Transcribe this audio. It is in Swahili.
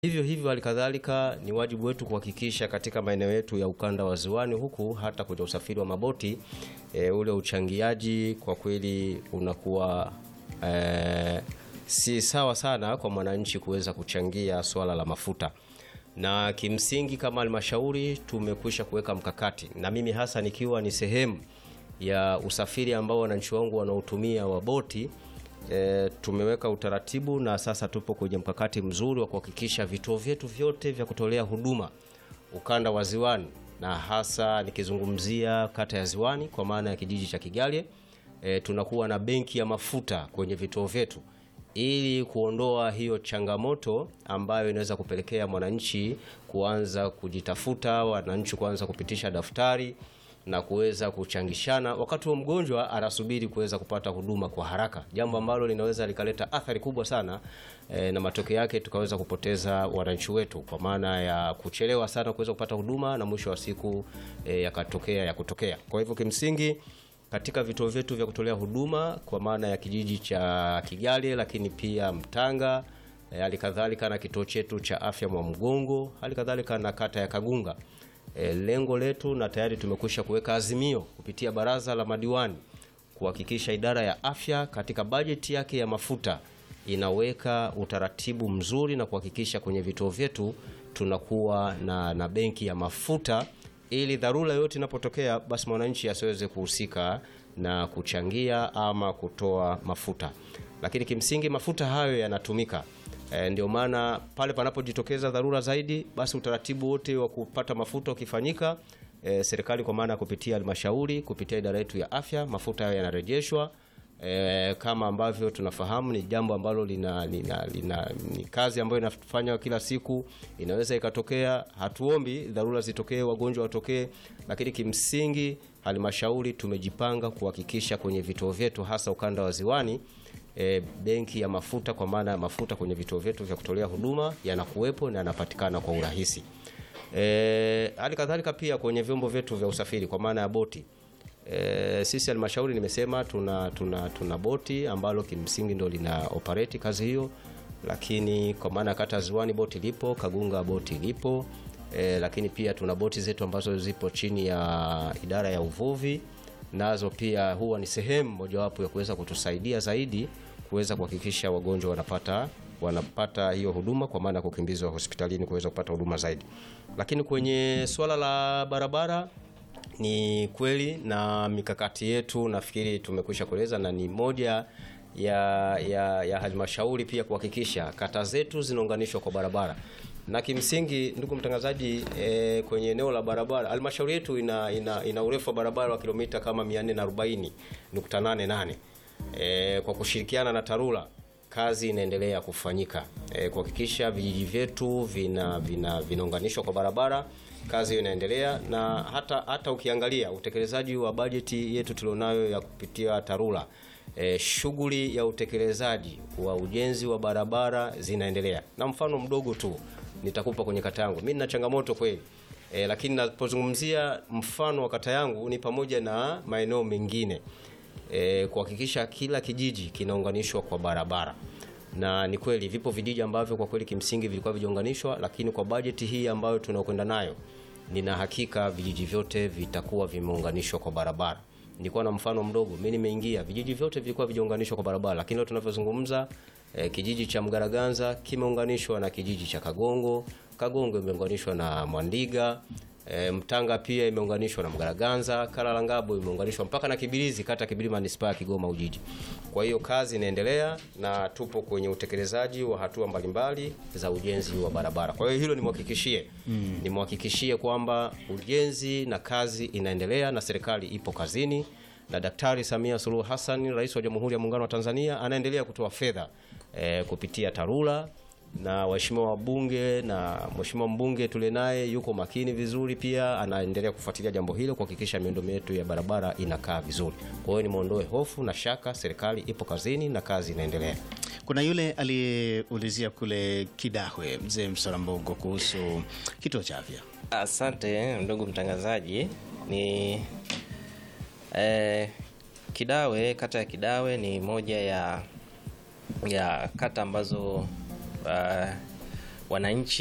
Hivyo hivyo halikadhalika ni wajibu wetu kuhakikisha katika maeneo yetu ya ukanda wa ziwani huku hata kwenye usafiri wa maboti e, ule uchangiaji kwa kweli unakuwa e, si sawa sana kwa mwananchi kuweza kuchangia swala la mafuta, na kimsingi kama halmashauri tumekwisha kuweka mkakati, na mimi hasa nikiwa ni sehemu ya usafiri ambao wananchi wangu wanaotumia wa boti E, tumeweka utaratibu na sasa tupo kwenye mkakati mzuri wa kuhakikisha vituo vyetu vyote vya kutolea huduma ukanda wa Ziwani na hasa nikizungumzia kata ya Ziwani kwa maana ya kijiji cha Kigalye e, tunakuwa na benki ya mafuta kwenye vituo vyetu ili kuondoa hiyo changamoto ambayo inaweza kupelekea mwananchi kuanza kujitafuta, wananchi kuanza kupitisha daftari na kuweza kuchangishana wakati wa mgonjwa anasubiri kuweza kupata huduma kwa haraka, jambo ambalo linaweza likaleta athari kubwa sana e, na matokeo yake tukaweza kupoteza wananchi wetu kwa maana ya kuchelewa sana kuweza kupata huduma na mwisho wa siku e, yakatokea ya kutokea. Kwa hivyo kimsingi katika vituo vyetu vya kutolea huduma kwa maana ya kijiji cha Kigalye, lakini pia Mtanga, hali kadhalika na kituo chetu cha afya Mwamgongo, hali kadhalika na kata ya Kagunga. E, lengo letu na tayari tumekwisha kuweka azimio kupitia baraza la madiwani kuhakikisha idara ya afya katika bajeti yake ya mafuta inaweka utaratibu mzuri na kuhakikisha kwenye vituo vyetu tunakuwa na, na benki ya mafuta ili dharura yote inapotokea basi mwananchi asiweze kuhusika na kuchangia ama kutoa mafuta, lakini kimsingi mafuta hayo yanatumika E, ndio maana pale panapojitokeza dharura zaidi, basi utaratibu wote wa kupata mafuta ukifanyika, e, serikali kwa maana ya kupitia halmashauri kupitia idara yetu ya afya, mafuta hayo yanarejeshwa. E, kama ambavyo tunafahamu ni jambo ambalo lina, lina, lina, ni kazi ambayo inafanywa kila siku. Inaweza ikatokea, hatuombi dharura zitokee, wagonjwa watokee, lakini kimsingi halmashauri tumejipanga kuhakikisha kwenye vituo vyetu hasa ukanda wa Ziwani E, benki ya mafuta kwa maana ya mafuta kwenye vituo vyetu vya kutolea huduma yanakuwepo na yanapatikana kwa urahisi. E, hali kadhalika pia kwenye vyombo vyetu vya usafiri kwa maana ya boti. E, sisi halmashauri nimesema tuna, tuna, tuna boti ambalo kimsingi ndo lina operate kazi hiyo, lakini kwa maana kata Ziwani boti lipo, Kagunga boti lipo. E, lakini pia tuna boti zetu ambazo zipo chini ya idara ya uvuvi nazo pia huwa ni sehemu mojawapo ya kuweza kutusaidia zaidi kuweza kuhakikisha wagonjwa wanapata wanapata hiyo huduma kwa maana ya kukimbizwa hospitalini kuweza kupata huduma zaidi. Lakini kwenye swala la barabara ni kweli, na mikakati yetu nafikiri tumekwisha kueleza, na ni moja ya, ya, ya halmashauri pia kuhakikisha kata zetu zinaunganishwa kwa barabara na kimsingi ndugu mtangazaji, e, kwenye eneo la barabara halmashauri yetu ina, ina, ina urefu wa barabara wa kilomita kama 440.88. E, kwa kushirikiana na TARURA kazi inaendelea kufanyika e, kuhakikisha vijiji vyetu vina vinaunganishwa kwa barabara. Kazi hiyo inaendelea na hata, hata ukiangalia utekelezaji wa bajeti yetu tulionayo ya kupitia TARURA E, shughuli ya utekelezaji wa ujenzi wa barabara zinaendelea, na mfano mdogo tu nitakupa kwenye kata yangu. Mimi nina changamoto kweli e, lakini napozungumzia mfano wa kata yangu ni pamoja na maeneo mengine e, kuhakikisha kila kijiji kinaunganishwa kwa barabara, na ni kweli vipo vijiji ambavyo kwa kweli kimsingi vilikuwa vijaunganishwa, lakini kwa bajeti hii ambayo tunakwenda nayo, nina hakika vijiji vyote vitakuwa vimeunganishwa kwa barabara. Nilikuwa na mfano mdogo, mimi nimeingia, vijiji vyote vilikuwa vijaunganishwa kwa barabara, lakini leo tunavyozungumza eh, kijiji cha Mgaraganza kimeunganishwa na kijiji cha Kagongo, Kagongo imeunganishwa na Mwandiga, eh, Mtanga pia imeunganishwa na Mgaraganza, Kalalangabo imeunganishwa mpaka na Kibirizi, kata Kibiri, manispaa ya Kigoma Ujiji. Kwa hiyo kazi inaendelea na tupo kwenye utekelezaji wa hatua mbalimbali za ujenzi wa barabara. Kwa hiyo hilo nimhakikishie, mm. nimhakikishie kwamba ujenzi na kazi inaendelea na serikali ipo kazini na Daktari Samia Suluhu Hassan, Rais wa Jamhuri ya Muungano wa Tanzania, anaendelea kutoa fedha eh, kupitia TARURA na waheshimiwa wabunge na mheshimiwa mbunge tule naye yuko makini vizuri, pia anaendelea kufuatilia jambo hilo kuhakikisha miundombinu yetu ya barabara inakaa vizuri. Kwa hiyo nimwondoe hofu na shaka, serikali ipo kazini na kazi inaendelea. Kuna yule aliyeulizia kule Kidahwe, mzee Msalambongo, kuhusu kituo cha afya. Asante ndugu mtangazaji. Ni eh, Kidawe, kata ya Kidawe ni moja ya ya kata ambazo uh, wananchi